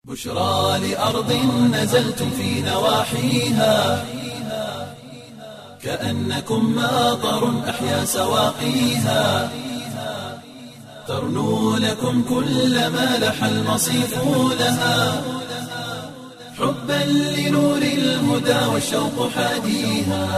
بشرى لأرض نزلتم في نواحيها كأنكم ماطر أحيا سواقيها ترنو لكم كل ما لح المصيف لها حبا لنور الهدى والشوق حاديها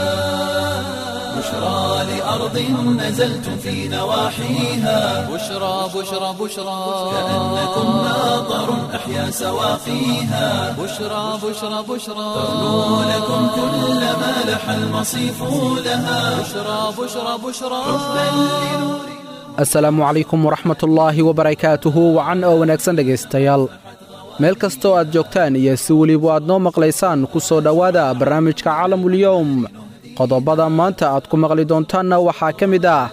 بشرى لأرض نزلتم في نواحيها بشرى بشرى بشرى كأنكم ماطر أحيا سواقيها بشرى بشرى بشرى ترنو لكم كل ما لح المصيف لها بشرى بشرى بشرى حبا لنور asalaamu calaykum waraxmatullaahi wabarakaatuhu wacan oo wanaagsan dhegaystayaal meel kastoo aad joogtaan iyo si weliba aad noo maqlaysaan ku soo dhowaada barnaamijka caalamulyowm qodobada maanta aad ku maqli doontaanna waxaa ka mid ah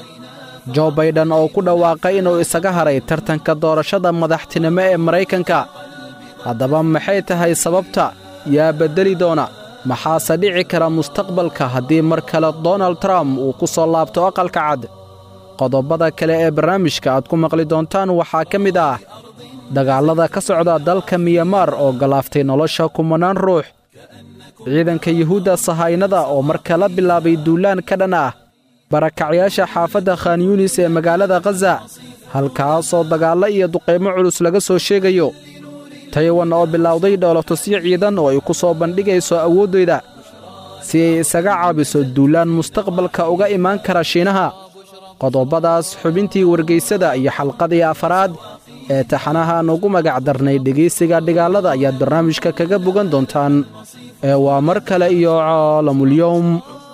jo baydhan oo ku dhawaaqay inuu isaga haray tartanka doorashada madaxtinimo ee maraykanka haddaba maxay tahay sababta yaa beddeli doona maxaase dhici kara mustaqbalka haddii mar kale donald trump uu ku soo laabto aqalka cad qodobada kale ee barnaamijka aad ku maqli doontaan waxaa ka mid ah dagaallada ka socda dalka miyamaar oo galaaftay nolosha kumanaan ruux ciidanka yuhuudda sahaynada oo mar kala bilaabay duulaan ka dhan ah barakacyaasha xaafadda khan yunis ee magaalada khaza halkaasoo dagaallo iyo duqaymo culus laga soo sheegayo taywan oo bilowday dhoolotusyo ciidan oo ay ku soo bandhigayso awooddeyda si ay isaga caabiso duulaan mustaqbalka uga imaan kara shiinaha qodobadaas xubintii wargaysada iyo xalqadii afaraad ee taxanahaan ugu magac darnay dhegaysiga dhigaalada ayaad barnaamijka kaga bogan doontaan ee waa mar kale iyo caalamulyowm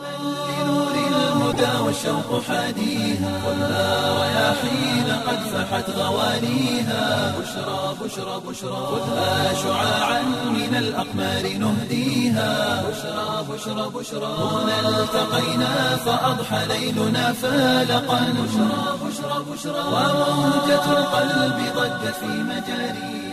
لنور الهدى والشوق حاديها خذها رياحين قد فحت غوانيها بشرى بشرى بشرى خذها شعاعا من الأقمار نهديها بشرى بشرى بشرى هنا التقينا فأضحى ليلنا فالقا بشرى بشرى بشرى وموجة القلب ضجت في مجاريها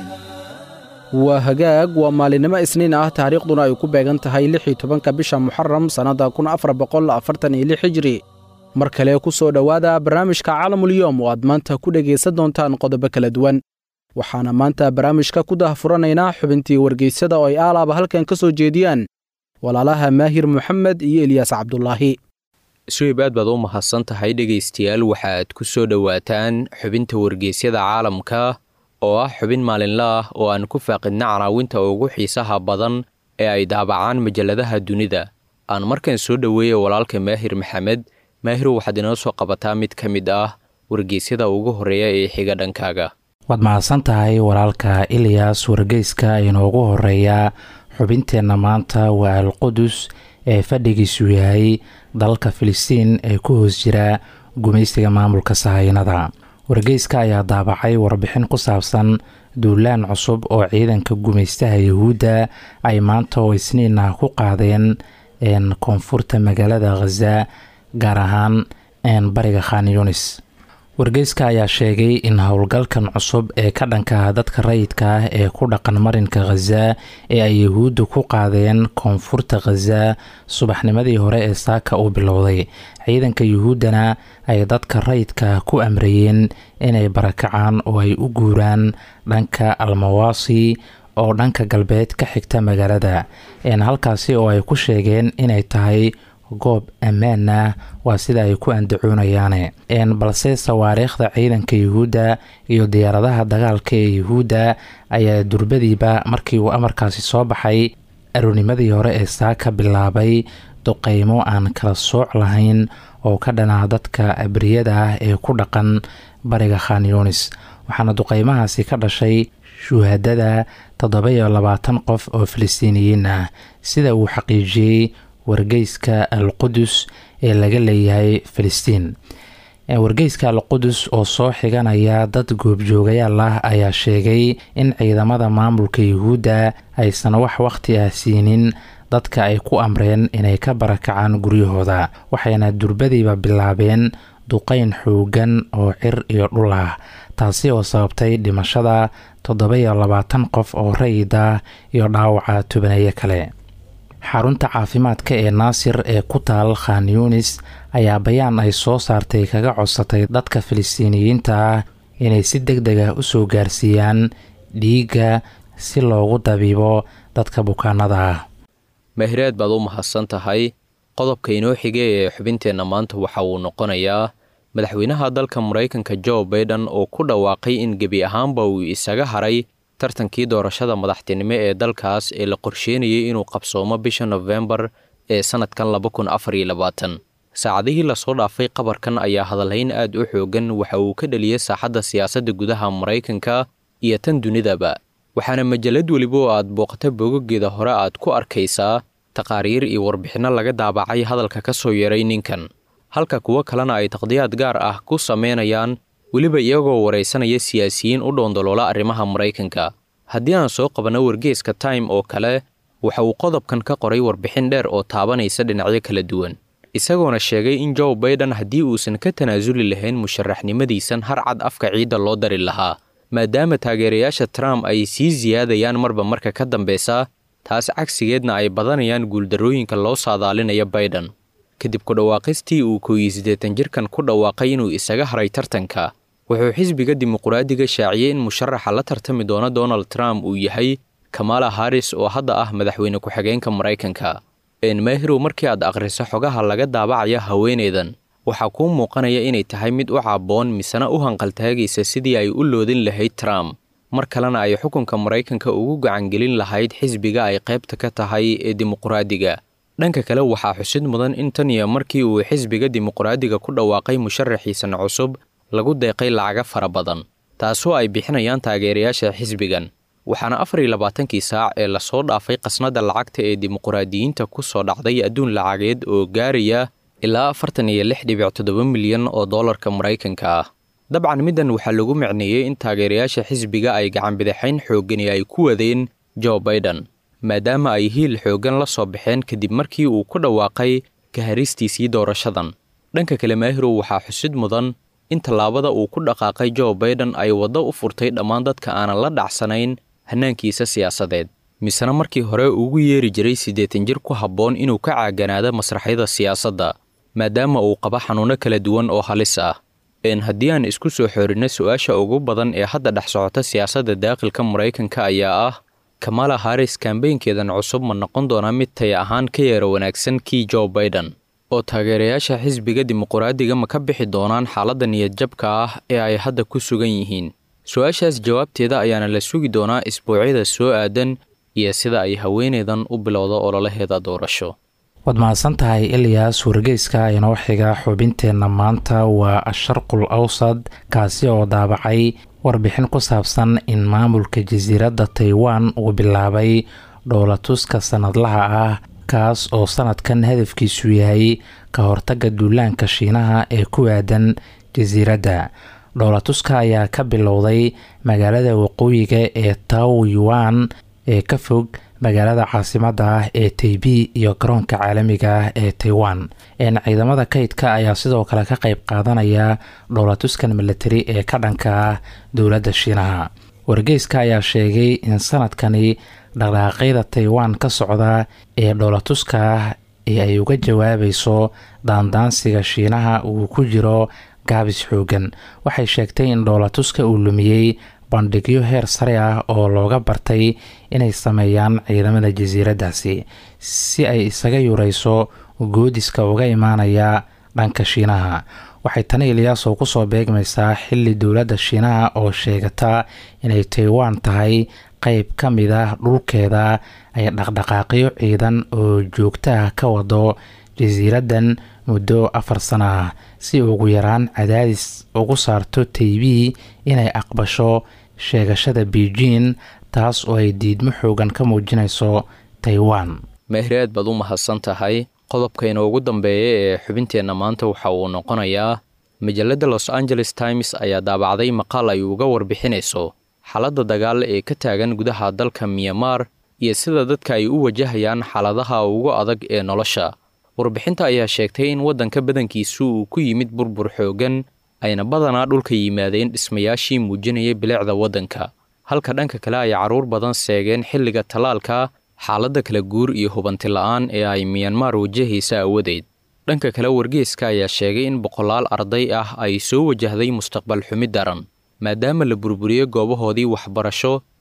waa hagaag waa maalinimo isniin ah taariikhduna ay ku beegan tahay lix iyo tobanka bisha muxaram sannadda kun afar boqol afartan iyo lix hijri mar kale ku soo dhowaada barnaamijka caalamulyoom oo aad maanta ku dhegaysan doontaan qodobo kala duwan waxaana maanta barnaamijka ku dahfuranaynaa xubintii wargaysada oo ay aalaaba halkan ka soo jeediyaan walaalaha maahir moxamed iyo eliyaas cabdulaahi suhib aad baad u mahadsan tahay dhegaystayaal waxaad ku soo dhowaataan xubinta wargeysyada caalamka oo ah xubin maalinle ah oo aan ku faaqidna canaawinta ugu xiisaha badan ee ay daabacaan majalladaha dunida aan markan soo dhoweeya walaalka maahir maxamed maahiru waxaad inoo soo qabataa mid ka mid ah wargeysyada ugu horreeya ee xiga dhankaaga waad mahadsan tahay walaalka ilyas wargeyska inoogu horeeya xubinteenna maanta waa alqudus ee fadhigiisu yahay dalka filistiin ee ku hoos jira gumaysiga maamulka sahaynada wargeyska ayaa daabacay warbixin ku saabsan duulaan cusub oo ciidanka gumaystaha yuhuudda ay maanta oo isniin ah ku qaadeen koonfurta magaalada khaza gaar ahaan bariga khan yunis wargeyska ayaa sheegay in howlgalkan cusub ee ka dhanka dadka rayidka ah ee ku dhaqan marinka khaza ee ay yuhuudda ku qaadeen koonfurta khaza subaxnimadii hore ee saaka uu bilowday ciidanka yuhuuddana ay dadka rayidka ku amrayeen inay barakacaan oo ay u guuraan dhanka almawaasi oo dhanka galbeed ka xigta magaalada halkaasi oo ay ku sheegeen inay tahay goob ammaan ah waa sida ay ku andacoonayaane balse sawaariikhda ciidanka yuhuudda iyo diyaaradaha dagaalka ee yuhuudda ayaa durbadiiba markii uu amarkaasi soo baxay aroonimadii hore ee saaka bilaabay duqeymo aan kala sooc lahayn oo ka dhanaa dadka abriyada ah ee ku dhaqan bariga khan yunis waxaana duqeymahaasi ka dhashay shuhadada toddoba iyo labaatan qof oo filistiiniyiin ah sida uu xaqiijiyey wargeyska al qudus ee laga leeyahay filistiin wargeyska al qudus oo soo xiganaya dad goobjoogayaal ah ayaa sheegay in ciidamada maamulka yuhuudda aysan wax wakhti ah siinin dadka ay ku amreen inay ka barakacaan guryahooda waxayna durbadiiba bilaabeen duqeyn xoogan oo cir iyo dhul ah taasi oo sababtay dhimashada toddoba iyo labaatan qof oo rayid ah iyo dhaawaca tobaneeyo kale xarunta caafimaadka ee naasir ee ku taal khan yunis ayaa bayaan ay soo saartay kaga codsatay dadka filistiiniyiinta ah inay si deg deg ah usoo gaarsiiyaan dhiigga si loogu dabiibo dadka bukaanada ah mahiraad baad u mahadsan tahay qodobka inoo xige ee xubinteenna maanta waxa uu noqonayaa madaxweynaha dalka maraykanka jo baiden oo ku dhawaaqay in gebi ahaanba uu isaga haray tartankii doorashada madaxtinimo ee dalkaas ee la qorsheynayay inuu qabsoomo bisha nofembar ee sannadkan laba kun afar iyo labaatan saacadihii lasoo dhaafay qabarkan ayaa hadalhayn aad u xoogan waxa uu ka dhaliyay saaxadda siyaasadda gudaha maraykanka iyo tan dunidaba waxaana majalad weliba oo aad booqata boogageeda hore aad ku arkaysaa taqaariir iyo warbixinno laga daabacay hadalka ka soo yeeray ninkan halka kuwo kalena ay taqdiyaad gaar ah ku samaynayaan weliba iyagoo waraysanaya siyaasiyiin u dhoondoloola arrimaha maraykanka haddii aan soo qabanno wargeeska time oo kale waxa uu qodobkan ka qoray warbixin dheer oo taabanaysa dhinacyo kala duwan isagoona sheegay in joe baiden haddii uusan ka tanaasuli lahayn musharaxnimadiisan har cad afka ciidda loo dari lahaa maadaama taageerayaasha trump ay sii siyaadayaan marba marka ka dambeysa taas cagsigeedna ay badanayaan guuldarrooyinka loo saadaalinaya baiden kadib ku dhawaaqistii uu kooyi siddeetan jirkan ku dhawaaqay inuu isaga haray tartanka wuxuu xisbiga dimuquraadiga shaaciyey in musharaxa la tartami doona donald trump uu yahay kamala haris oo hadda ah madaxweyne ku-xigeenka maraykanka enmahirow markii aad akhriso xogaha laga daabacaya haweeneydan waxaa kuu muuqanaya inay tahay mid u caabboon misena u hanqaltaagaysa sidii ay u loodin lahayd trump mar kalena ay xukunka maraykanka ugu gacangelin lahayd xisbiga ay qaybta ka tahay ee dimuquraadiga dhanka kale waxaa xusid mudan in tan iyo markii uu xisbiga dimuquraadiga ku dhawaaqay musharaxiisan cusub lagu deeqay lacaga fara badan taasoo ay bixinayaan taageerayaasha xisbigan waxaana afar iyo labaatankii saac ee lasoo dhaafay qasnada lacagta ee dimuquraadiyiinta ku soo dhacday adduun lacageed oo gaaraya ilaa afartan iyo lix dhibic toddoba milyan oo dollarka maraykanka ah dabcan middan waxaa lagu micneeyey in taageerayaasha xisbiga ay gacanbidaxayn xooggani ay ku wadeen jo baiden maadaama ay hiil xooggan la soo baxeen kadib markii uu ku dhawaaqay kaharistiisii doorashadan dhanka kale maahirow waxaa xusid mudan in tallaabada uu ku dhaqaaqay jo baiden ay waddo u furtay dhammaan dadka aanan la dhacsanayn hannaankiisa siyaasadeed misena markii hore ugu yeeri jiray siddeetan jir ku habboon inuu ka caaganaado masraxyada siyaasadda maadaama uu qabo xanuunno kala duwan oo halis ah een haddii aan isku soo xoorinno su-aasha ugu badan ee hadda dhex socota siyaasadda daaqilka maraykanka ayaa ah kamala haris kambeynkeedan cusub ma noqon doonaa mid taya ahaan ka yeera wanaagsan kii jo baiden oo taageerayaasha xisbiga dimuquraadiga ma ka bixi doonaan xaaladda niyadjabka ah ee ay hadda ku sugan yihiin su-aashaas jawaabteeda ayaana la sugi doonaa isbuucyada soo aadan iyo sida ay haweeneydan u bilowda ololaheeda doorasho waad mahadsan tahay ilyas wargeyska inoo xiga xubinteenna maanta waa asharqul awsad kaasi oo daabacay warbixin ku saabsan in maamulka jasiiradda taiwan uu bilaabay dhowlatuska sannadlaha ah kaas oo sannadkan hadafkiisu yahay ka hortagga duulaanka shiinaha ee ku aadan jasiiradda dhowlatuska ayaa ka bilowday magaalada waqooyiga ee taw yuan ee ka fog magaalada caasimadda ah ee taibi iyo garoonka caalamiga ah ee taiwan ciidamada kaydka ayaa sidoo kale ka qayb qaadanaya dhowlatuskan milatari ee ka dhanka ah dowladda shiinaha wargeyska ayaa sheegay in sanadkani dhaqdhaqaaqyada taiwan ka socda ee dhowlatuska ah ee ay uga jawaabayso daandaansiga shiinaha uu ku jiro gaabis xoogan waxay sheegtay in dhowlatuska uu lumiyey bandhigyo heer sare ah oo looga bartay inay sameeyaan ciidamada jasiiraddaasi si ay isaga yurayso goodiska uga imaanaya dhanka shiinaha waxay tani iliyaaso kusoo beegmaysaa xili dowladda shiinaha oo sheegata inay taiwan tahay qeyb ka mid ah dhulkeeda ay dhaqdhaqaaqyo ciidan oo joogto ah ka wado jasiiraddan muddo afar sano ah si ugu yaraan cadaadis ugu saarto taibi inay aqbasho sheegashada beijing taas oo ay diidmo xoogan ka muujinayso taiwan mehreed baad u mahadsan tahay qodobkayna ugu dambeeya ee xubinteenna maanta waxa uu noqonayaa majalladda los angeles times ayaa daabacday maqaal ay uga warbixinayso xaaladda dagaal ee ka taagan gudaha dalka myanmar iyo sida dadka ay u wajahayaan xaaladaha ugu adag ee nolosha warbixinta ayaa sheegtay in waddanka badankiisu uu ku yimid burbur xooggan ayna badanaa dhulka yimaadeen dhismayaashii muujinaya bilicda waddanka halka dhanka kale ay carruur badan seegeen xilliga tallaalka xaaladda kala guur iyo hubanti la'aan ee ay miyanmar wajahaysa awadeed dhanka kale wargeeska ayaa sheegay in boqolaal arday ah ay soo wajahday mustaqbal xumi daran maadaama la burburiyey goobahoodii waxbarasho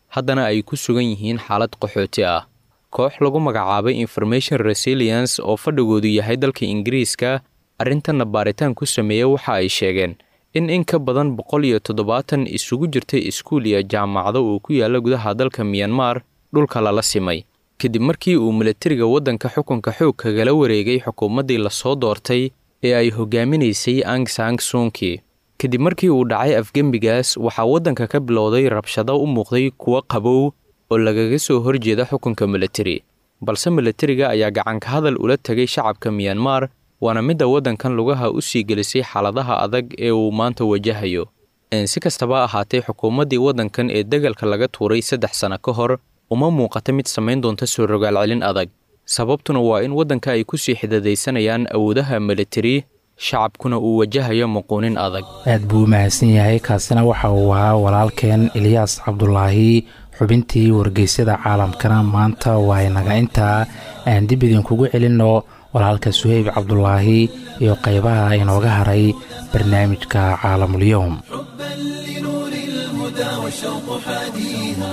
haddana ay ku sugan yihiin xaalad qaxooti ah koox lagu magacaabay information resilience oo fadhigoodu yahay dalka ingiriiska arrintanna baaritaan ku sameeya waxa ay sheegeen in in ka badan boqol iyo toddobaatan isugu jirtay iskuul iyo jaamacado uu ku yaalla gudaha dalka miyanmar dhulka lala simay kadib markii uu milatariga waddanka xukunka xoog kagala wareegay xukuumaddii lasoo doortay ee ay hogaaminaysay angsang sunki kadib markii uu dhacay afgembigaas waxaa waddanka ka bilowday rabshado u muuqday kuwo qabow oo lagaga soo horjeeda xukunka milatari balse milatariga ayaa gacanka hadal ula tegay shacabka miyanmar waana midda waddankan lugaha u sii gelisay xaaladaha adag ee uu maanta wajahayo si kastaba ahaatee xukuumaddii waddankan ee degalka laga tuuray saddex sano ka hor uma muuqata mid samayn doonta soo rogaal celin adag sababtuna waa in waddanka ay ku sii xidadaysanayaan awoodaha milatari shacabkuna uu wajahayo muquunin adag aad buu u mahadsan yahay kaasina waxa uu ahaa walaalkeen eliyaas cabdulaahi xubintii wargeysyada caalamkana maanta waa inaga intaa aan dib idinkugu celinno walaalka suheyb cabdulaahi iyo qaybaha inooga haray barnaamijka caalamulyoom حبا لنور الهدى والشوق حاديها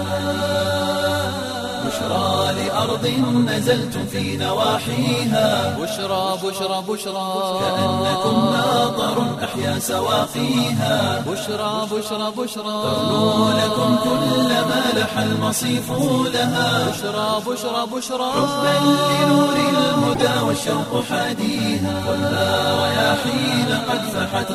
بشرى لأرض نزلتم في نواحيها بشرى بشرى بشرى كأنكم ماطر أحيا سواقيها بشرى بشرى بشرى تغنو لكم كل ما لح المصيف لها بشرى بشرى بشرى حبا لنور الهدى والشوق حاديها خذها رياحين قد فحت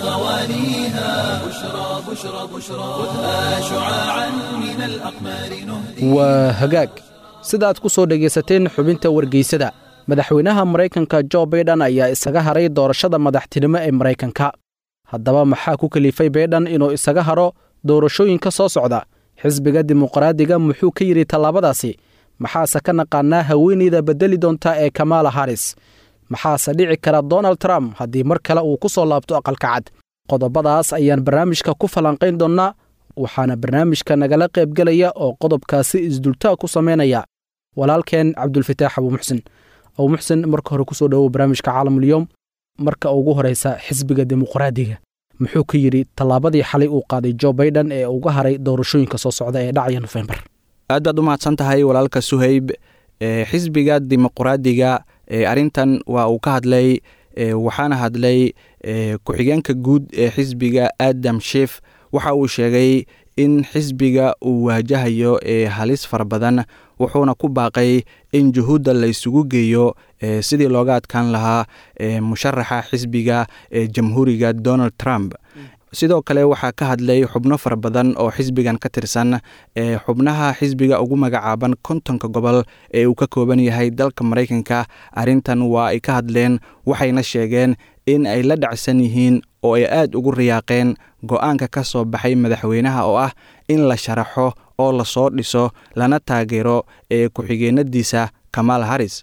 غوانيها بشرى بشرى بشرى خذها شعاعا من الأقمار نهدي waa hagaag sidaad ku soo dhegaysateen xubinta wargeysada madaxweynaha maraykanka jo baydhan ayaa isaga haray doorashada madaxtinimo ee maraykanka haddaba maxaa ku kalifay baydhan inuu isaga haro doorashooyinka soo socda xisbiga dimuqraadiga muxuu ka yidhi tallaabadaasi maxaase ka naqaanaa haweeneyda beddeli doonta ee kamaala haris maxaase dhici kara donald trump haddii mar kale uu ku soo laabto aqalka cad qodobadaas ayaan barnaamijka ku falanqayn doonnaa waxaana barnaamijka nagala qaybgelaya oo qodobkaasi isdultaa ku samaynaya walaalkeen cabdulfataax abuumuxsin abuumuxsin marka hore kusoo dhowow barnaamijka caalamulyoom marka ugu horeysa xisbiga dimuqraadiga muxuu ka yidhi tallaabadii xalay uu qaaday jo baydhan ee uga haray doorashooyinka soo socda ee dhacaya nofembar aad baad u mahadsan tahay walaalka suhayb xisbiga dimuqraadiga arrintan waa uu ka hadlay waxaana hadlay ku-xigeenka guud ee xisbiga adam shif waxa uu sheegay in xisbiga uu waajahayo halis fara badan wuxuuna ku baaqay in juhuudda la isugu geeyo sidii looga adkaan lahaa musharaxa xisbiga ee jamhuuriga donald trump sidoo kale waxaa ka hadlay xubno fara badan oo xisbigan ka tirsan xubnaha xisbiga ugu magacaaban kontonka gobol ee uu ka kooban yahay dalka maraykanka arrintan waa ay ka hadleen waxayna sheegeen in ay la dhacsan yihiin oo ay aad ugu riyaaqeen go-aanka ka soo baxay madaxweynaha oo ah in la sharaxo oo lasoo dhiso lana taageero ee ku-xigeenadiisa kamaal haris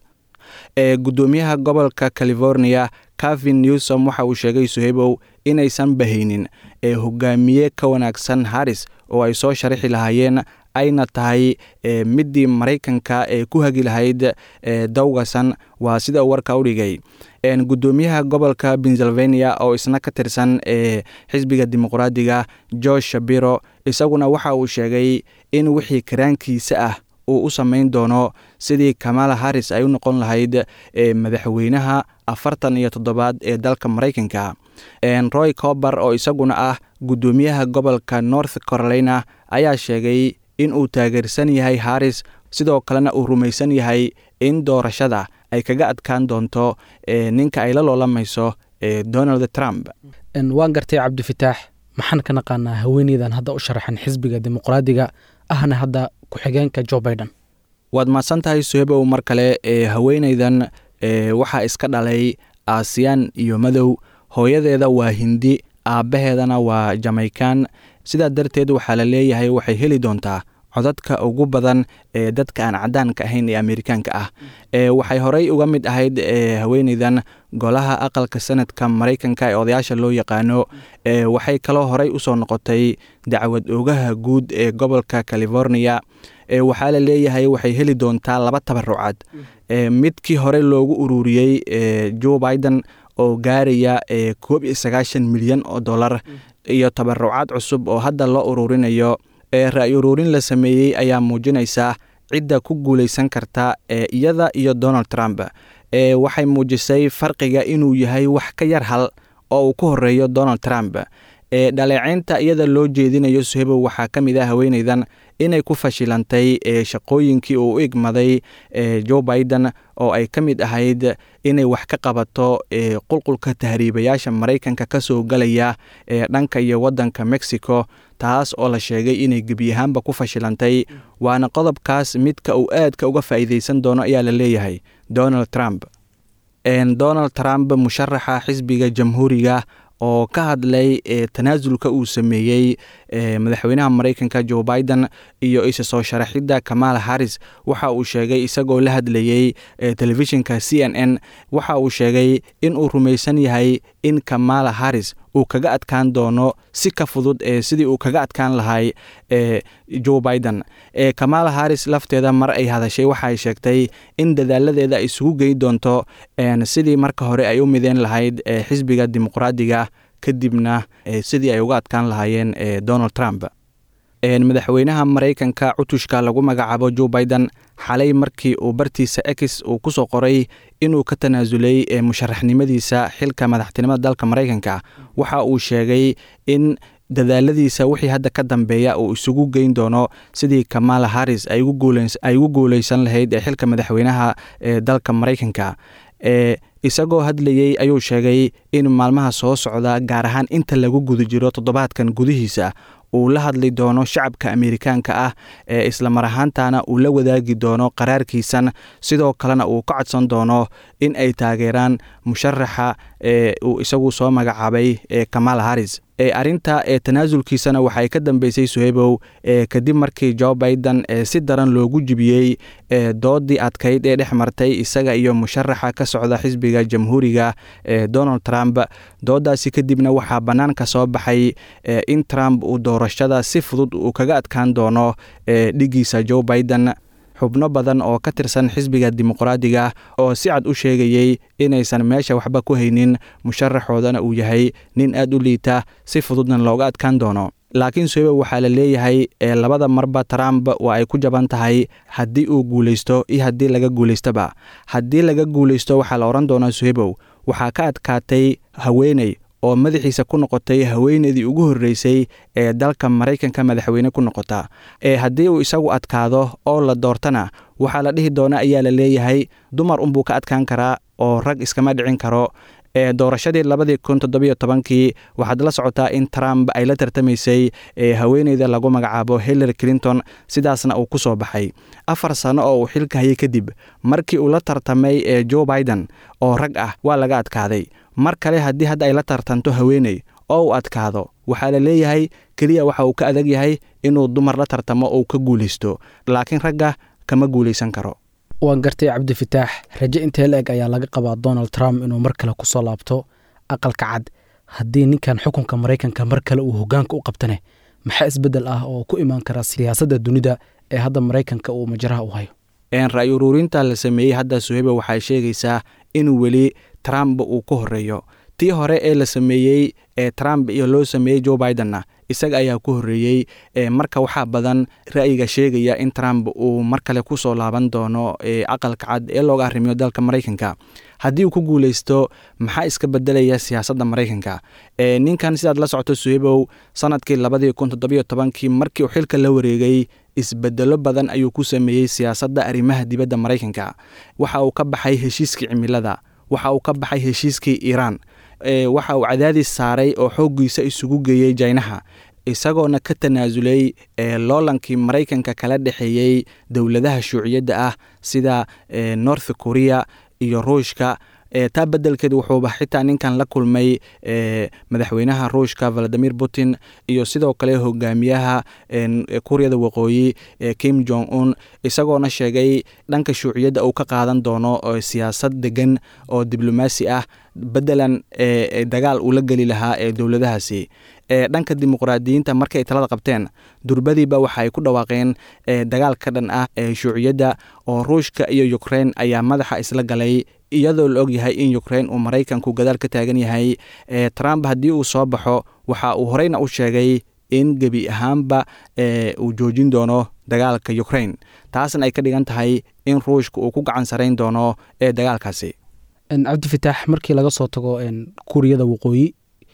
ee guddoomiyaha gobolka california cavin newsom waxa uu sheegay suheybow inaysan bahaynin ee hogaamiye ka wanaagsan haris oo ay soo sharaxi lahaayeen ayna tahay midii maraykanka ee ku hagi lahayd dawgasan waa sida uu warka u dhigay guddoomiyaha gobolka pennsylvania oo isna ka tirsan ee xisbiga dimuqraadiga george shabiro isaguna waxa uu sheegay in wixii karaankiisa ah uu u samayn doono sidii kamala haris ay u noqon lahayd madaxweynaha afartan iyo toddobaad ee dalka maraykanka roy cober oo isaguna ah guddoomiyaha gobolka north carolina ayaa sheegay in uu taageersan yahay haris sidoo kalena uu rumaysan yahay in doorashada ay kaga adkaan doonto ninka ay la loolamayso donald trump waan gartay cabdifataax maxaan ka naqaanaa haweeneydan hadda u sharaxan xisbiga dimuqraadiga ahna hadda ku-xigeenka jo baiden waad mahadsan tahay suhebow mar kale haweeneydan waxaa iska dhalay aasiyaan iyo madow hooyadeeda waa hindi aabbaheedana waa jamaykan sidaa darteed waxaa la leeyahay waxay heli doontaa codadka ugu badan ee dadka aan cadaanka ahayn ee amerikaanka ah waxay horey uga mid ahayd haweeneydan golaha aqalka sanadka maraykanka ee odayaasha loo yaqaano waxay kaloo horey usoo noqotay dacwad ogaha guud ee gobolka california waxaa la leeyahay waxay heli doontaa laba tabarucad midkii hore loogu ururiyey joe biden oo gaaraya koob iyo sagaashan milyan oo dollar iyo tabarucaad cusub oo hadda loo ururinayo ee ra-y uruurin la sameeyey ayaa muujinaysa cidda ku guulaysan karta ee iyada iyo donald trump ee waxay muujisay farqiga inuu yahay wax ka yar hal oo uu ku horeeyo donald trump ee dhaleeceynta iyada loo jeedinayo suhebow waxaa ka mid ah haweeneydan inay ku fashilantay ee shaqooyinkii uu u igmaday ee joe biden oo ay ka mid ahayd inay wax ka qabato ee qulqulka tahriibayaasha maraykanka ka soo galaya ee dhanka iyo waddanka mexico taas oo la sheegay inay gebiyahaanba ku fashilantay waana qodobkaas midka uu aadka uga faa'iideysan doono ayaa la leeyahay donald trump donald trump musharaxa xisbiga jamhuuriga oo ka hadlay ee tanaasulka uu sameeyey madaxweynaha maraykanka joe biden iyo isa soo sharaxidda kamala harris waxa uu sheegay isagoo la hadlayey telefishinka c n n waxa uu sheegay in uu rumaysan yahay in kamala harris uu kaga adkaan doono si ka fudud ee sidii uu kaga adkaan lahay e joe biden ee kamala harris lafteeda mar ay hadashay waxaay sheegtay in dadaaladeeda ay isugu gey doonto sidii marka hore ay u mideen lahayd xisbiga dimuqraadiga kadibna sidii ay uga adkaan lahaayeen donald trump madaxweynaha maraykanka cutushka lagu magacaabo joe biden xalay markii uu bartiisa ex uu ku soo qoray inuu ka tanaasulay musharaxnimadiisa xilka madaxtinimada dalka maraykanka waxa uu sheegay in dadaaladiisa wixii hadda ka dambeeya uu isugu geyn doono sidii kamala harris ay ugu guuleysan lahayd ee xilka madaxweynaha ee dalka maraykanka ee isagoo hadlayey ayuu sheegay in maalmaha soo socda gaar ahaan inta lagu guda jiro toddobaadkan gudihiisa uu la hadli doono shacabka amerikaanka ah ee islamar ahaantana uu la wadaagi doono qaraarkiisan sidoo kalena uu ka codsan doono in ay taageeraan musharaxa ee uu isagu soo magacaabay ee kamala harris ee arrinta ee tanaasulkiisana waxay ka dambeysay suhebow ee kadib markii joe biden ee si daran loogu jibiyey ee doodii adkayd ee dhex martay isaga iyo musharaxa ka socda xisbiga jamhuuriga ee donald trump doodaasi kadibna waxaa bannaanka soo baxay in trump uu doorashada si fudud uu kaga adkaan doono ee dhigiisa joe biden xubno badan oo ka tirsan xisbiga dimuqraadiga oo si cad u sheegayey inaysan meesha waxba ku haynin musharaxoodana uu yahay nin aad u liita si fududna looga adkaan doono laakiin suhebow waxaa la leeyahay ee labada marba trump waa ay ku jaban tahay haddii uu guulaysto iyo haddii laga guulaystaba haddii laga guulaysto waxaa la odhan doonaa suhebow waxaa ka adkaatay haweeney oo madaxiisa ku noqotay haweeneydii ugu horreysay ee dalka maraykanka madaxweyne ku noqota ee haddii uu isagu adkaado oo la doortana waxaa la dhihi doona ayaa la leeyahay dumar unbuu ka adkaan karaa oo rag iskama dhicin karo ee doorashadii labadii kun toddobiyo tobankii waxaad la socotaa in trump ay la tartamaysay ee haweeneyda lagu magacaabo hillary clinton sidaasna uu ku soo baxay afar sano oo uu xilka hayay kadib markii uu la tartamay ee joe biden oo rag ah waa laga adkaaday mar kale haddii hadda ay la tartanto haweeney oo uu adkaado waxaa la leeyahay keliya waxa uu ka adag yahay inuu dumar la tartamo oo ka guulaysto laakiin ragga kama guulaysan karo waan gartay cabdifataax raje intee la eg ayaa laga qabaa donald trump inuu mar kale ku soo laabto aqalka cad haddii ninkan xukunka maraykanka mar kale uu hogaanka u qabtane maxaa isbeddel ah oo ku imaan kara siyaasadda dunida ee hadda maraykanka uu majaraha u hayo ra-y uruurinta la sameeyey hadda suheba waxay sheegaysaa in weli trump uu ku horeeyo tii hore ee la sameeyey ee trump iyo loo sameeyey joe bidenna isaga ayaa ku horreeyey marka waxaa badan ra'yiga sheegaya in trump uu mar kale ku soo laaban doono aqalka cad ee looga arrimiyo dalka maraykanka haddii uu ku guulaysto maxaa iska bedelaya siyaasadda maraykanka ninkan sidaad la socoto suhebow sanadkii labadii kun toddobiyo tobankii markii uu xilka la wareegay isbedelo badan ayuu ku sameeyey siyaasadda arrimaha dibadda maraykanka waxa uu ka baxay heshiiskii cimilada waxa uu ka baxay heshiiskii iiraan waxa uu cadaadis saaray oo xooggiisa isugu geeyey jaynaha isagoona ka tanaasulay loolankii maraykanka kala dhexeeyey dowladaha shuuciyadda ah sida north korea iyo ruushka taa bedelkeed wuxuuba xitaa ninkan la kulmay madaxweynaha ruushka valadimir putin iyo sidoo kale hogaamiyaha kuuriyada waqooyi kim jong un isagoona sheegay dhanka shuuciyadda uu ka qaadan doono siyaasad degan oo diblomaasi ah bedelan dagaal uu la geli lahaa ee dowladahaasi dhanka dimuqraadiyiinta markay talada qabteen durbadiiba waxa ay ku dhawaaqeen dagaal ka dhan ah ee shuuciyadda oo ruushka iyo ukrein ayaa madaxa isla galay iyadoo la og yahay in ukrein uu maraykanku gadaal ka taagan yahay trump haddii uu soo baxo waxa uu horeyna u sheegay in gebi ahaanba uu joojin doono dagaalka ukraine taasna ay ka dhigan tahay in ruushka uu ku gacan sarayn doono ee dagaalkaasi cabdifitaax markii laga soo tago kuuriyada waqooyi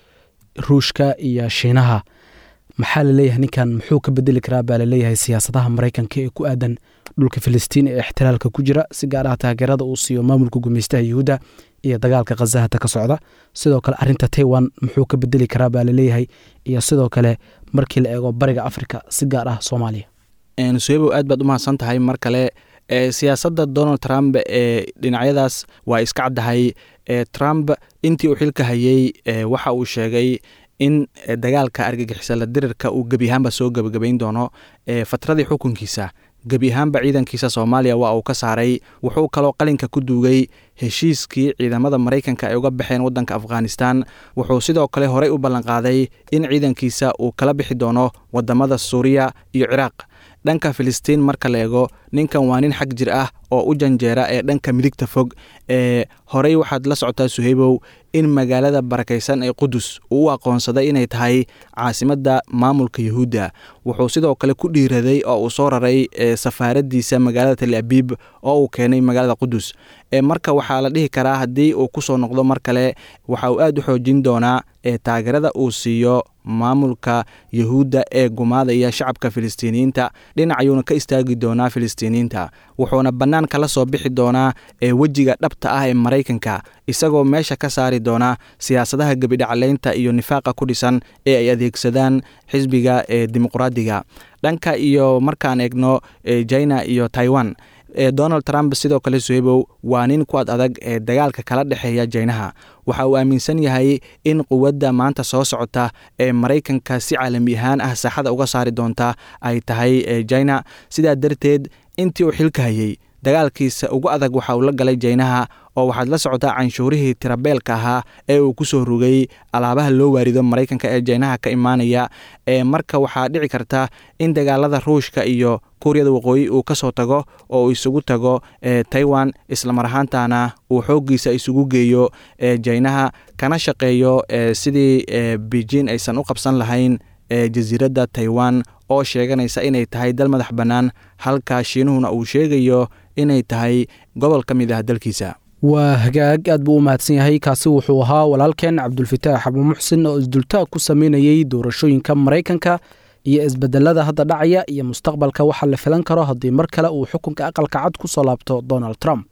ruushka iyo shiinaha maxaa laleeyahay ninkan muxuu ka bedeli karaa baa laleeyahay siyaasadaha maraykanka ee ku aadan dhulka filistiin ee ixtiraalka ku jira si gaar ah taageerada uu siiyo maamulka gumeystaha yuhuudda iyo dagaalka khazahata ka socda sidoo kale arinta taiwan muxuu ka bedeli karaa baa laleeyahay iyo sidoo kale markii la eego bariga afrika si gaar ah soomaaliya suhebow aad baad u mahadsan tahay mar kale siyaasadda donald trump ee dhinacyadaas waa iska caddahay trump intii uu xilka hayey waxa uu sheegay in dagaalka argagixisala dirirka uu gebi ahaanba soo gebagabayn doono fatradii xukunkiisa gebi ahaanba ciidankiisa soomaaliya waa uu ka saaray wuxuu kaloo qalinka ku duugay heshiiskii ciidamada maraykanka ay uga baxeen waddanka afghanistan wuxuu sidoo kale horey u ballanqaaday in ciidankiisa uu kala bixi doono wadamada suuriya iyo ciraaq dhanka filistiin marka la eego ninkan waa nin xag jir ah oo u janjeera ee dhanka midigta fog ee horey waxaad la socotaa suheybow in magaalada barakaysan ee qudus uu u aqoonsaday inay tahay caasimadda maamulka yuhuudda wuxuu sidoo kale ku dhiiraday oo uu soo raray safaaradiisa magaalada tel abiib oo uu keenay magaalada qudus marka waxaa la dhihi karaa haddii uu ku soo noqdo mar kale waxa uu aad u xoojin doonaa taageerada uu siiyo maamulka yuhuudda ee gumaadaya shacabka filistiiniyiinta dhinac ayuuna ka istaagi doonaa filistiiniyiinta wuxuuna bannaan kala soo bixi doonaa wejiga dhabta ah ee maraykanka isagoo meesha ka saari doona siyaasadaha gebidhaclaynta iyo nifaaqa ku dhisan ee ay adeegsadaan xisbiga ee dimuqraadiga dhanka iyo markaan eegno china iyo taiwan donald trump sidoo kale suhebow waa nin ku ad adag ee dagaalka kala dhexeeya jaynaha waxa uu aaminsan yahay in quwadda maanta soo socota ee maraykanka si caalami ahaan ah saaxada uga saari doonta ay tahay jina sidaa darteed intii uu xilka hayey dagaalkiisa ugu adag waxa uu la galay jaynaha oo waxaad la socotaa canshuurihii tirabeelka ahaa ee uu ku soo rogay alaabaha loo waarido maraykanka ee jaynaha ka imaanaya ee marka waxaa dhici karta in dagaalada ruushka iyo kuuriyada waqooyi uu ka soo tago oo uu isugu tago taiwan islamar ahaantana uu xooggiisa isugu geeyo jaynaha kana shaqeeyo sidii beijin aysan u qabsan lahayn jasiiradda taiwan oo sheeganaysa inay tahay dal madax bannaan halka shiinuhuna uu sheegayo inay tahay gobol ka mid ah dalkiisa waa hagaag aad buu u mahadsan yahay kaasi wuxuu ahaa walaalkeen cabdulfataax abuumuxsin oo isdultaag ku sameynayey doorashooyinka maraykanka iyo isbedelada hadda dhacaya iyo mustaqbalka waxa la filan karo haddii mar kale uu xukunka aqalka cad ku soo laabto donald trump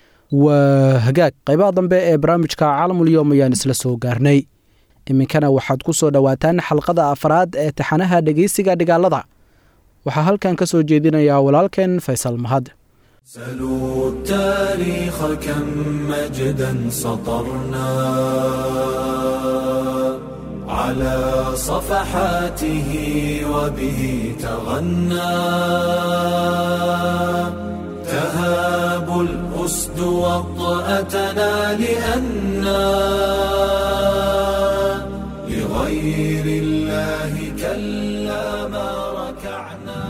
waa hagaag qaybaha dambe ee barnaamijka caalamulyoom ayaan isla soo gaarnay iminkana waxaad ku soo dhowaataan xalqada afraad ee taxanaha dhegeysiga dhigaalada waxaa halkan ka soo jeedinayaa walaalkeen faysal mahad سلوا التاريخ كم مجدا سطرنا على صفحاته وبه تغنى تهاب الأسد وطأتنا لأنا لغير الله كلا ما ركعنا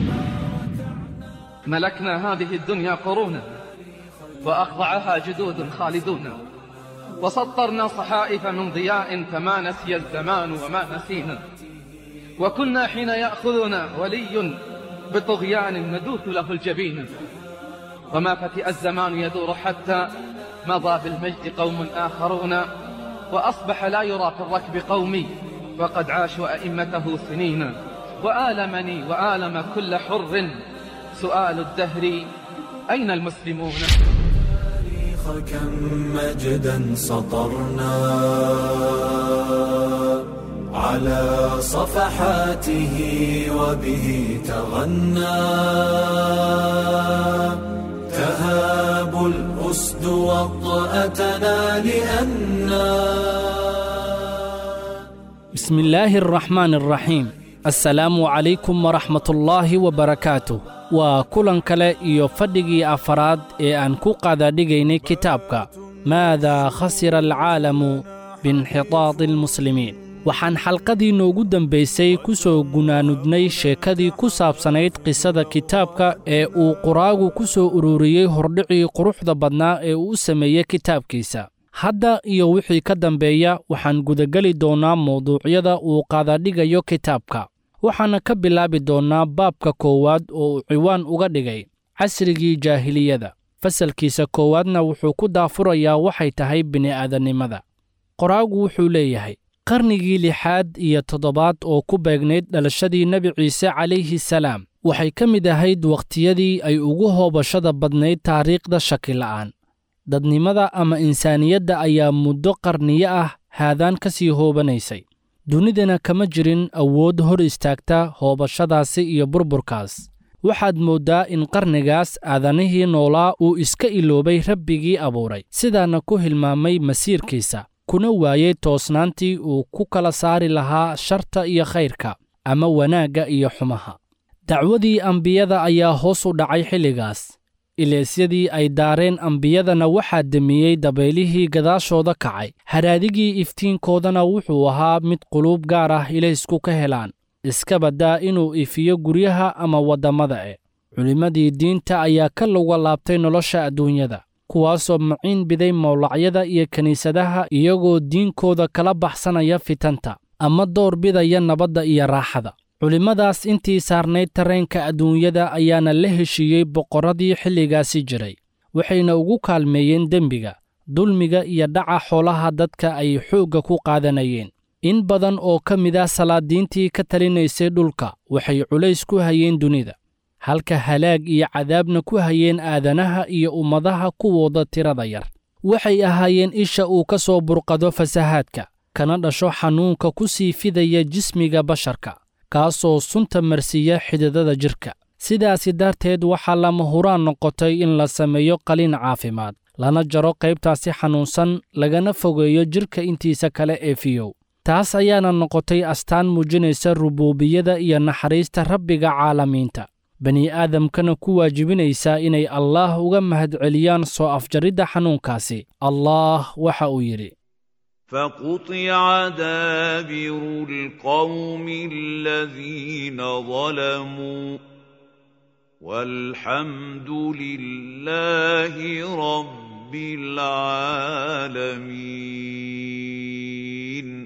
ملكنا هذه الدنيا قرونا وأخضعها جدود خالدون وسطرنا صحائف من ضياء فما نسي الزمان وما نسينا وكنا حين يأخذنا ولي بطغيان ندوث له الجبين وما فتئ الزمان يدور حتى مضى بالمجد قوم آخرون وأصبح لا يرى في الركب قومي وقد عاشوا أئمته سنين وآلمني وآلم كل حر سؤال الدهر أين المسلمون التاريخ كم مجدا سطرنا على صفحاته وبه تغنى تهاب الأسد وطأتنا لأنا بسم الله الرحمن الرحيم assalaamu calaykum waraxmatullaahi wabarakaatu waa kulan kale iyo fadhigii afaraad ee aan ku qadadhigaynay kitaabka maadaa khasira alcaalamu biinxitaadi almuslimiin waxaan xalqadii noogu dambaysay ku soo gunaanudnay sheekadii ku saabsanayd qisada kitaabka ee uu quraagu ku soo ururiyey hordhicii quruxda badnaa ee uu u sameeyey kitaabkiisa hadda iyo wixii ka dambeeya waxaan gudageli doonnaa mawduucyada uu qaadadhigayo kitaabka waxaana ka bilaabi doonnaa baabka koowaad oo uu ciwaan uga dhigay casrigii jaahiliyada fasalkiisa koowaadna wuxuu ku daafurayaa waxay tahay bini'aadannimada qoraagu wuxuu leeyahay qarnigii lixaad iyo toddobaad oo ku beegnayd dhalashadii nebi ciise calayhi salaam waxay ka mid ahayd wakhtiyadii ay ugu hoobashada badnayd taariikhda shakila'aan dadnimada ama insaaniyadda ayaa muddo qarniyo ah haadaan ka sii hoobanaysay dunidana kama jirin awood hor istaagta hoobashadaasi iyo burburkaas waxaad mooddaa in qarnigaas aadanihii noolaa uu iska iloobay rabbigii abuuray sidaana ku hilmaamay masiirkiisa kuna waayey toosnaantii uu ku kala saari lahaa sharta iyo khayrka ama wanaagga iyo xumaha dacwadii ambiyada ayaa hoos u dhacay xilligaas ileysyadii ay daareen ambiyadana waxaa demiyey dabaylihii gadaashooda kacay haraadigii iftiinkoodana wuxuu ahaa mid quluub gaar ah ilaysku ka helaan iska baddaa inuu ifiyo guryaha ama waddammada e culimmadii diinta ayaa ka luga laabtay nolosha adduunyada kuwaasoo maciin biday mawlacyada iyo kiniisadaha iyagoo diinkooda kala baxsanaya fitanta ama door bidaya nabadda iyo raaxada culimmadaas intii saarnayd tareenka adduunyada ayaana la heshiiyey boqorradii xilligaasi jiray waxayna ugu kaalmeeyeen dembiga dulmiga iyo dhaca xoolaha dadka ay xoogga ku qaadanayeen in badan oo ka mid ah salaadiintii ka talinaysay dhulka waxay culays ku hayeen dunida halka halaag iyo cadaabna ku hayeen aadanaha iyo ummadaha kuwooda tirada yar waxay ahaayeen isha uu ka soo burqado fasahaadka kana dhasho xanuunka ku sii fidaya jismiga basharka kaasoo sunta marsiiya xididada jidhka sidaasi darteed waxaa lama huraan noqotay in la sameeyo qaliin caafimaad lana jaro qaybtaasi xanuunsan lagana fogeeyo jidhka intiisa kale ee fiyow taas ayaana noqotay astaan muujinaysa rubuubiyada iyo naxariista rabbiga caalamiinta bani aadamkana ku waajibinaysaa inay allaah uga mahadceliyaan soo afjaridda xanuunkaasi allaah waxa uu yidhi فقطع دابر القوم الذين ظلموا والحمد لله رب العالمين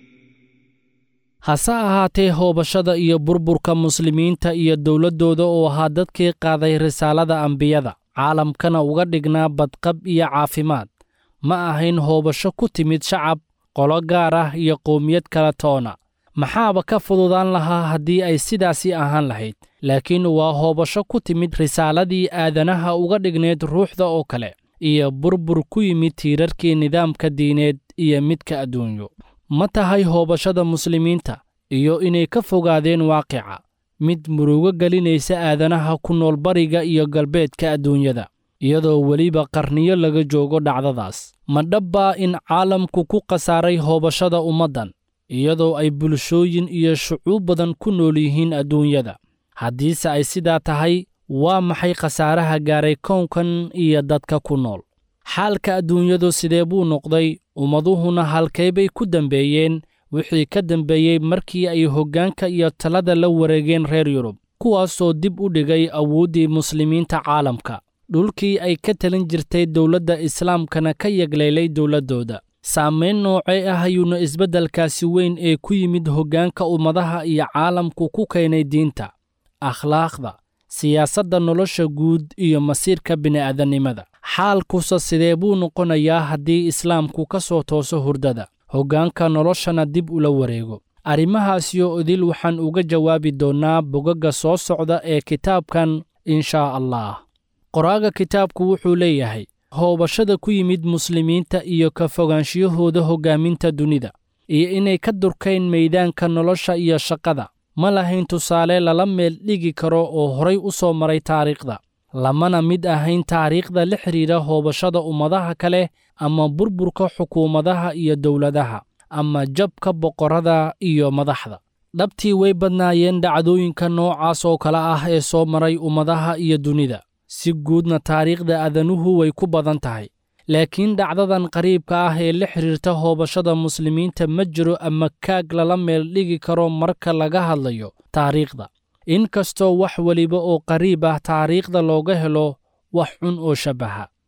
hase ahaatee hoobashada iyo burburka muslimiinta iyo dowladdooda oo ahaa dadkii qaaday risaalada ambiyada caalamkana uga dhignaa badqab iyo caafimaad ma ahayn hoobasho ku timid shacab qolo gaar ah iyo qowmiyad kala toona maxaaba ka fududaan lahaa haddii ay sidaasii ahaan lahayd laakiin waa hoobasho ku timid risaaladii aadanaha uga dhignayd ruuxda oo kale iyo burbur ku yimid tiirarkii nidaamka diineed iyo midka adduunyo ma tahay hoobashada muslimiinta iyo inay ka fogaadeen waaqica mid murugo gelinaysa aadanaha ku nool bariga iyo galbeedka adduunyada iyadoo weliba qarniyo laga joogo dhacdadaas ma dhabbaa in caalamku ku khasaaray hoobashada ummaddan iyadoo ay bulshooyin iyo shucuub badan ku nool yihiin adduunyada haddiise ay sidaa tahay waa maxay khasaaraha gaaray kownkan iyo dadka ku nool xaalka adduunyadu sidee buu noqday ummaduhuna halkay bay ku dembeeyeen wixii ka dembeeyey markii ay hoggaanka iyo talada la wareegeen reer yurub kuwaasoo dib u dhigay awooddii muslimiinta caalamka dhulkii ay ka talin jirtay dowladda islaamkana ka yegleelay dowladdooda saamayn noocee ah ayuuna isbeddelkaasi weyn ee ku yimid hoggaanka ummadaha iyo caalamku ku keenay diinta akhlaaqda siyaasadda nolosha guud iyo masiirka bini'aadannimada xaalkusa sidee buu noqonayaa haddii islaamku ka soo tooso hurdada hoggaanka noloshana dib ula wareego arrimahaasiyo idil waxaan uga jawaabi doonnaa bogagga soo socda ee kitaabkan inshaa allah qoraaga kitaabku wuxuu leeyahay hoobashada ku yimid muslimiinta iyo ka fogaanshiyahooda hoggaaminta dunida iyo inay ka durkayn meeydaanka nolosha iyo shaqada ma lahayn tusaale lala meel dhigi karo oo horay u soo maray taariikhda lamana mid ahayn taariikhda la xidhiidha hoobashada ummadaha kale ama burburka xukuumadaha iyo dowladaha ama jabka boqorrada iyo madaxda dhabtii way badnaayeen dhacdooyinka noocaas oo kale ah ee soo maray ummadaha iyo dunida si guudna taariikhda adanuhu way ku badan tahay laakiin dhacdadan qariibka ah ee la xidhiirta hoobashada muslimiinta ma jiro ama kaag lala meel dhigi karo marka laga hadlayo taariikhda in kastoo wax weliba oo qariib ah taariikhda looga helo wax cun oo shabbaha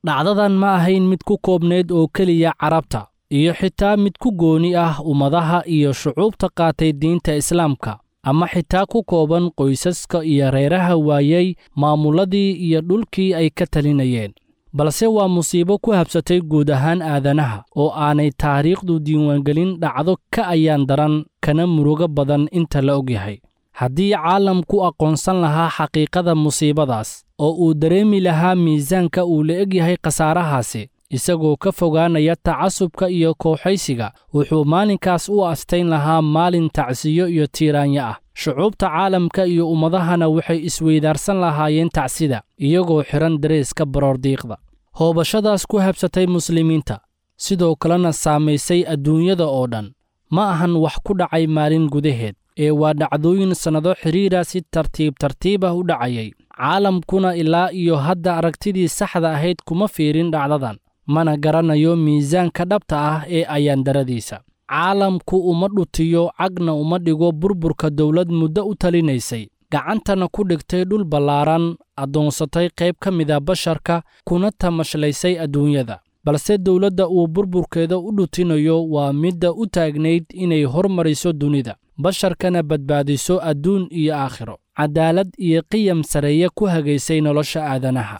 dhacdadan ma ahayn mid ku koobnayd oo keliya carabta iyo xitaa mid ku gooni ah ummadaha iyo shucuubta qaatay diinta islaamka ama xitaa ku kooban qoysaska iyo reeraha waayey maamulladii iyo dhulkii ay ka talinayeen balse waa musiibo ku habsatay guud ahaan aadanaha oo aanay taariikhdu diiwaangelin dhacdo ka ayaan daran kana murugo badan inta la ogyahay haddii caalamku aqoonsan lahaa xaqiiqada musiibadaas oo uu dareemi lahaa miisaanka uu la egyahay khasaarahaasi isagoo ka fogaanaya tacasubka iyo kooxaysiga wuxuu maalinkaas u astayn lahaa maalin tacsiyo iyo tiiraanyo ah shucuubta caalamka iyo ummadahana waxay isweydaarsan lahaayeen tacsida iyagoo xidhan dareeska baroordiiqda hoobashadaas ku habsatay muslimiinta sidoo kalena saamaysay adduunyada oo dhan ma ahan wax ku dhacay maalin gudaheed ee waa dhacdooyin sannado xidhiira si tartiib tartiib ah u dhacayay caalamkuna ilaa iyo hadda aragtidii saxda ahayd kuma fiirin dhacdadan mana garanayo miisaanka dhabta ah ee ayaandaradiisa caalamku uma dhutiyo cagna uma dhigo burburka dowlad muddo u talinaysay gacantana ku dhigtay dhul ballaaran addoonsatay qayb ka mida basharka kuna tamashlaysay adduunyada balse dowladda uu burburkeeda u dhutinayo waa midda u taagnayd inay hormariso dunida basharkana badbaadiso adduun iyo aakhiro cadaalad iyo qiyam sareeye ku hagaysay nolosha aadanaha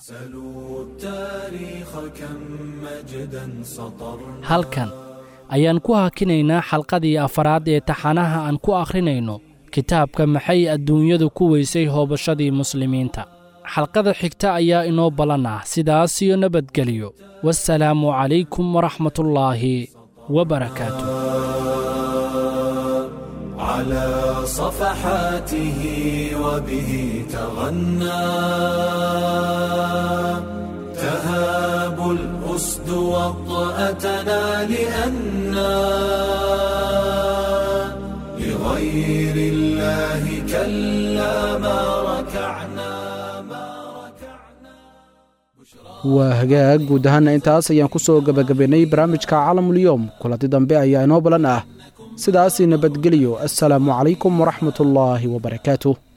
halkan ayaan ku hakinaynaa xalqadii afaraad ee taxanaha aan ku akhrinayno kitaabka maxay adduunyadu ku weysay hoobashadii muslimiinta xalqada xigta ayaa inoo ballan ah sidaas iyo nabadgelyo wasalaamu calaykum waraxmatullaahi wabarakaatu على صفحاته وبه تغنى تهاب الأسد وطأتنا لأنا لغير الله كلا ما ركعنا waa hagaag guud ahaana intaas ayaan ku soo gebagabaynay barnaamijka caalamulyoom kulanti dambe ayaa inoo balan ah sidaasi nabadgelyo assalaamu calaykum waraxmatullaahi wabarakaatuh